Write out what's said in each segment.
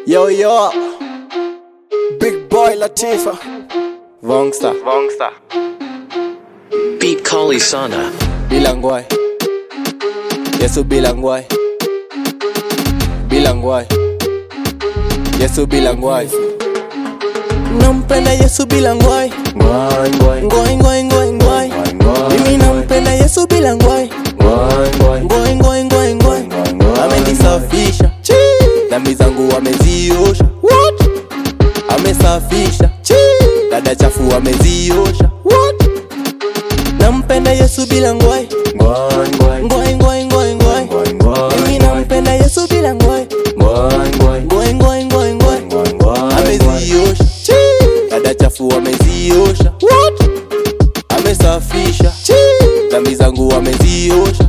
Yo yo, Big Boy Latifa, Vongsta, Vongsta. Beat Kali Sana. Bilangwai, Yesu Bilangwai, Bilangwai, Yesu Bilangwai, nampenda Yesu Bilangwai, Ngwai, ngwai, ngwai ngwai ngwai ngwai, mimi nampenda Yesu Bilangwai, ngwai, ngwai, ngwai ngwai ngwai ngwai, amenisafisha dhambi zangu ameziosha, amesafisha dada chafu ameziosha, nampenda Yesu bila ngwai ngwai, ngwai, ngwai ngwai ngwai ngwai, ngwai, ngwai, mimi nampenda Yesu bila ngwai ngwai, ngwai, ngwai ngwai ngwai ngwai, ngwai, ngwai, ameziosha dada chafu ameziosha, amesafisha dhambi zangu ameziosha.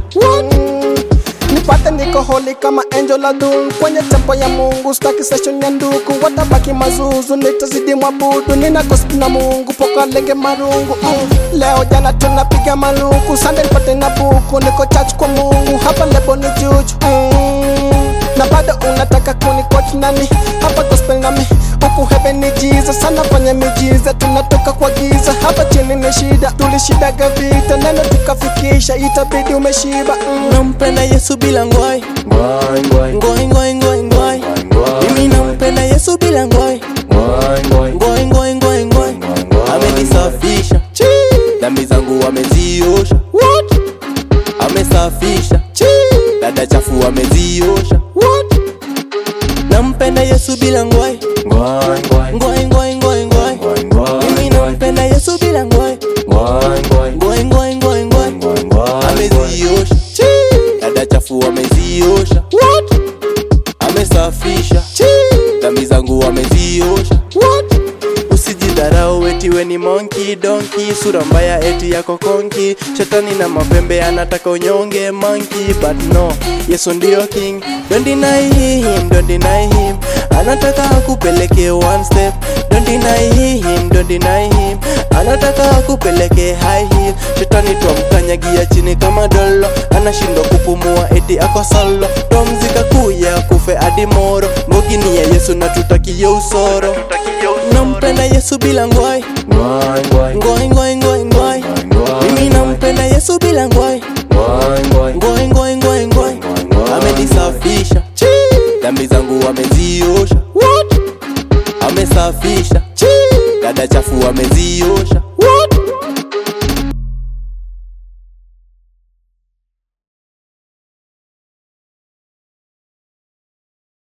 nipate niko holi kama angel adun kwenye tempo ya mungu staki session ya nduku watabaki mazuzu nitazidi mwabudu nina gospel na mungu poka lenge marungu mm. leo jana tunapiga maluku sande nipate na buku niko church kwa mungu hapa lebo ni juju mm. na bado unataka kunikoti nani hapa gospel nami huku heaven ni Jesus sana fanya mijiza tunatoka kwa giza hapa chini ni shida tulishidaga vita neno tukafikisha itabidi umeshiba mm. nampenda Yesu bila ngwai ngwai, ngwai, ngwai ngwai ngwai ngwai, ngwai, mimi nampenda Yesu bila ngwai ngwai, ngwai, ngwai ngwai ngwai ngwai, amenisafisha dhambi zangu ameziosha, amesafisha dada chafu ameziosha, nampenda Yesu bila ngwai ngwai, ngwai, ngwai ngwai ngwai ngwai, ngwai, ngwai, mimi nampenda Yesu bila ngwai ngwai, ngwai, ngwai ngwai ngwai ngwai, ngwai, ngwai, ameziosha dada chafu ameziosha, amesafisha dhambi zangu ameziosha. Usijidharau eti we ni monkey donkey, sura mbaya eti yako konki. Shetani na mapembe anataka unyonge monkey, but no, Yesu ndio king. Don't deny him, don't deny him. Anataka akupeleke one step. Don't deny him, don't deny him. Anataka akupeleke high heel. Shetani twamkanyagia chini kama dolo, anashindwa kupumua eti ako solo. Tomzika kuya kufe hadi moro. Mbogi ni ya Yesu na tutakie usoro. Nampenda Yesu bila ngwai ngwai, ngwai, ngwai ngwai ngwai ngwai, ngwai, mimi nampenda Yesu bila ngwai ngwai, ngwai, ngwai ngwai ngwai ngwai, amenisafisha dhambi zangu ameziosha, amesafisha dada chafu ameziosha,